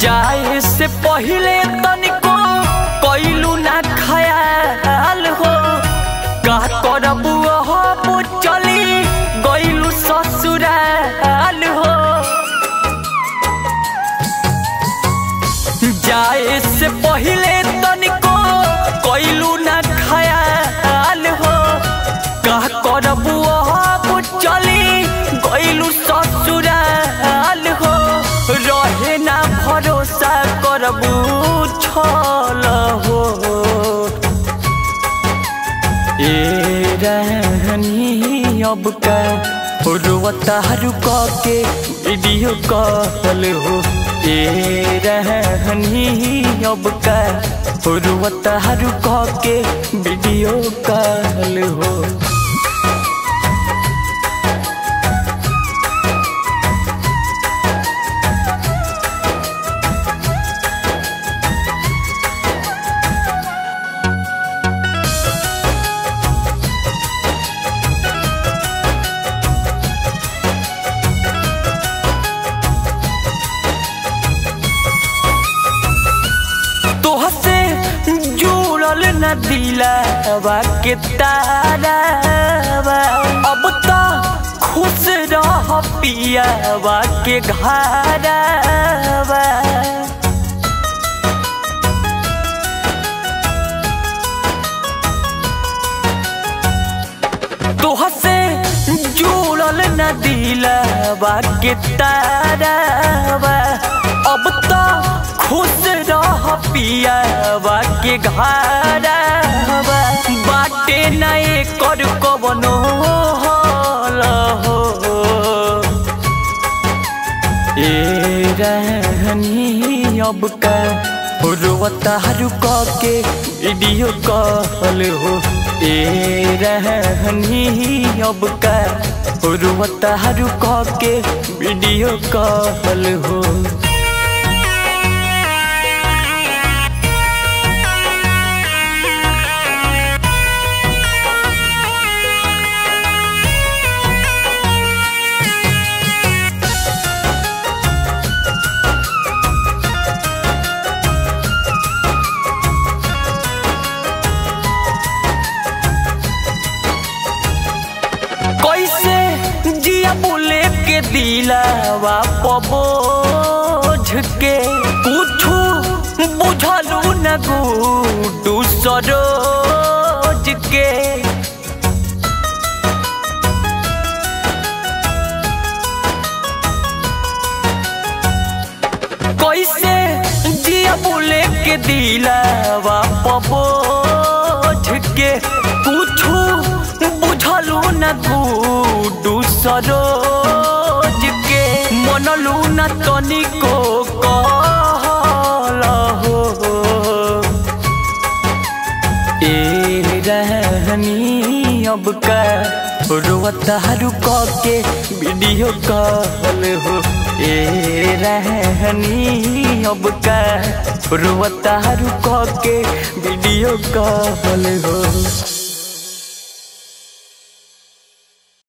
जाए से पहिले तनिको कैलू ना खयाल हो का करबू हो चली गैलू ससुराल हो जाए से पहिले तनिको कैलू ना खयाल हो का करबू हो चली गैलू ससुराल हो रहे ना भरोसा करबू छल हो ए रहनी अब का रोवता रुक के वीडियो कॉल हो ए रहनी अब का रोवता रुक के वीडियो कॉल हो तोहसे जुड़ल न दिलावा के तारावा अब तो खुश रह पियावा के घरावा तोहसे जुड़ल न दिलावा के तारावा अब तो खुश रह पियावा के घरावा बाटे नए कर कवनो हल हो ए रहनी अब का रोवता रुक के वीडियो कॉल हो ए रहनी अब का रोवता रुक के वीडियो कॉल हो कैसे जिया बोले के दिलावा पबोझ के कुछु बुझलू न गुडू सरोज के कैसे जिया बोले के दिलावा पबोझ के कुछु बुझलू न गुडू सरोज के मनलू न तनिको कहल हो ए रहनी अब का रोवता रुक के वीडियो कॉल हो ए रहनी अब का रोवता रुक के वीडियो कॉल हो